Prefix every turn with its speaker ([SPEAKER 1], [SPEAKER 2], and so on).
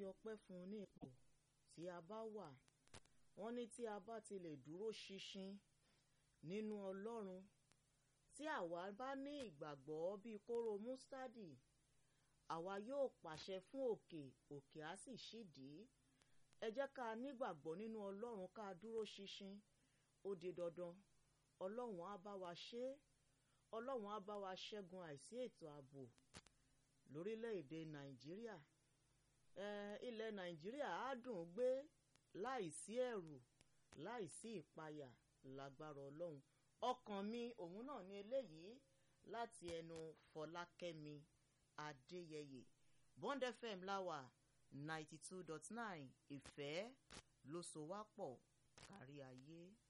[SPEAKER 1] ọpẹ́ fún un ní ipò tí a bá wà wọ́n ní tí a bá ti lè dúró ṣinṣin nínú ọlọ́run tí àwa bá ní ìgbàgbọ́ bíi kóró mustadi àwa yóò pàṣẹ fún òkè òkè á sì ṣídìí ẹ jẹ́ ká nígbàgbọ́ nínú ọlọ́run ká dúró ṣinṣin ó di dandan ọlọ́run á bá wa ṣe é ọlọ́run á bá wa ṣẹ́gun àìsí ètò ààbò lórílẹ̀‐èdè nàìjíríà ilẹ̀ nàìjíríà á dùn gbé láìsí ẹ̀rù láìsí ìpayà lágbára ọlọ́run ọkàn mi òun náà ní eléyìí láti ẹnu fọlákẹ́mi adéyẹyẹ bond fm láwà ninety two dot nine ìfẹ́ ló so wá pọ̀ kárí ayé.